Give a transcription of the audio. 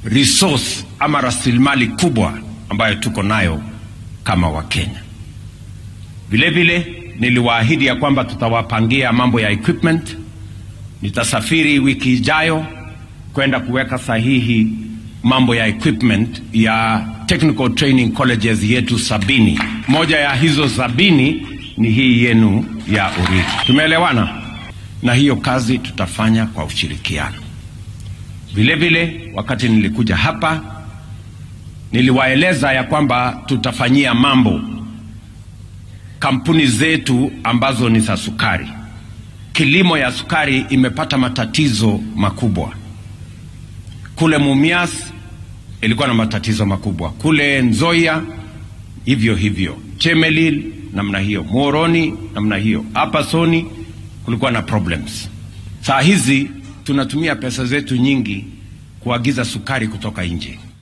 resource ama rasilimali kubwa ambayo tuko nayo kama Wakenya. Vile vile niliwaahidi ya kwamba tutawapangia mambo ya equipment. Nitasafiri wiki ijayo kwenda kuweka sahihi mambo ya equipment ya technical training colleges yetu sabini. Moja ya hizo sabini ni hii yenu ya Uriri. Tumeelewana? Na hiyo kazi tutafanya kwa ushirikiano. Vile vile, wakati nilikuja hapa niliwaeleza ya kwamba tutafanyia mambo kampuni zetu ambazo ni za sukari. Kilimo ya sukari imepata matatizo makubwa. Kule Mumias ilikuwa na matatizo makubwa, kule Nzoia hivyo hivyo, Chemelil namna hiyo, Muhoroni namna hiyo, hapa Soni kulikuwa na problems. Saa hizi tunatumia pesa zetu nyingi kuagiza sukari kutoka nje.